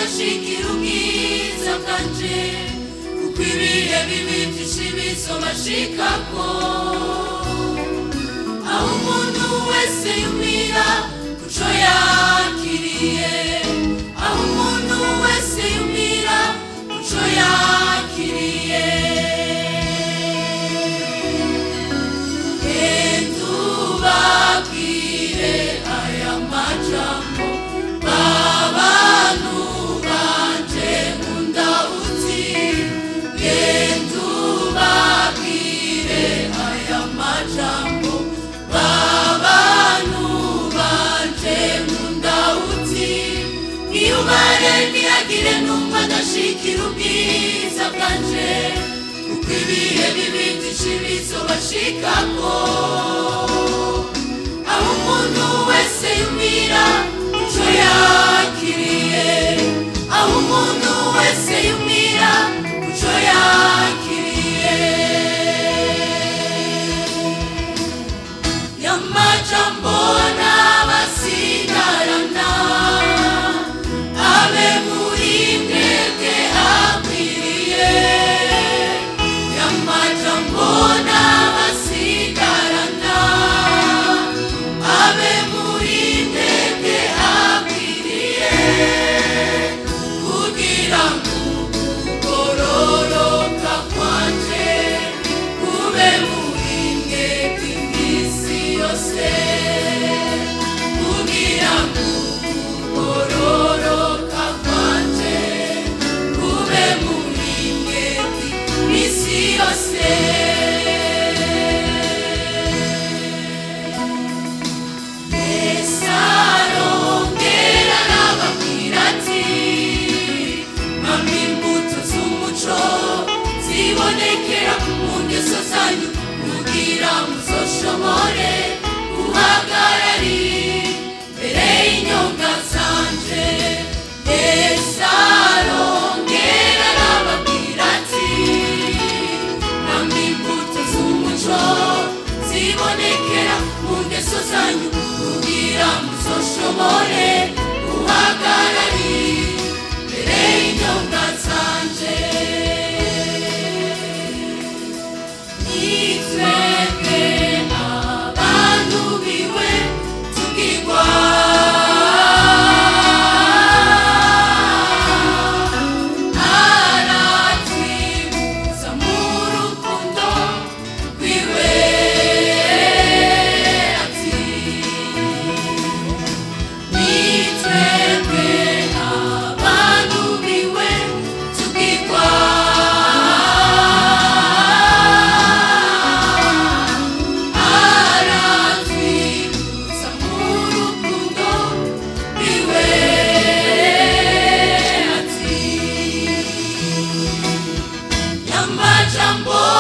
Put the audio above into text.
adashikira ubwiza bwanje kuko ibihe bibi byinshi bizobashikako aho umuntu wese yumira kuco yakiriye aho umuntu wese yumira kuco yakiriye endubabwire aya majambo abantu banje mundawuti endubabwire aya majambo abantu banje mundawuti niyubare ntihagire numva adashikira ubwiza bwanje kuko ibihe bibi byinshi bizobashikako aho umuntu wese yumira ico yakiriye aho umuntu wese yumira ico yakiriye yamajambo n'abasigarana abe muri mwebwe akwiriye yamajambo n'abasigarana abe muri mwebwe akwiriye kugira ngo kugororoka kwanje kube muri mwebwe iminsi yose kugira ngo kugororoka kwanje kube muri mwebwe iminsi yose Esarongera n'ababwira ati mama imbuto z'umuco zibonekera mu ngeso zanyu kugira muzoshobore guhagararira mbere y'inyonga zanje Esarongera n'ababwira ati mama imbuto z'umuco zibonekera mu ngeso zanyu kugira muzoshobore guhagararira mbere y'inyonga zanje nitwebwe abantu biwe tugirwa aratwibuza mu rukundo rwiwe ati nitwebwe abantu biwe tugirwa aratwibuza mu rukundo rwiwe ati yamajambo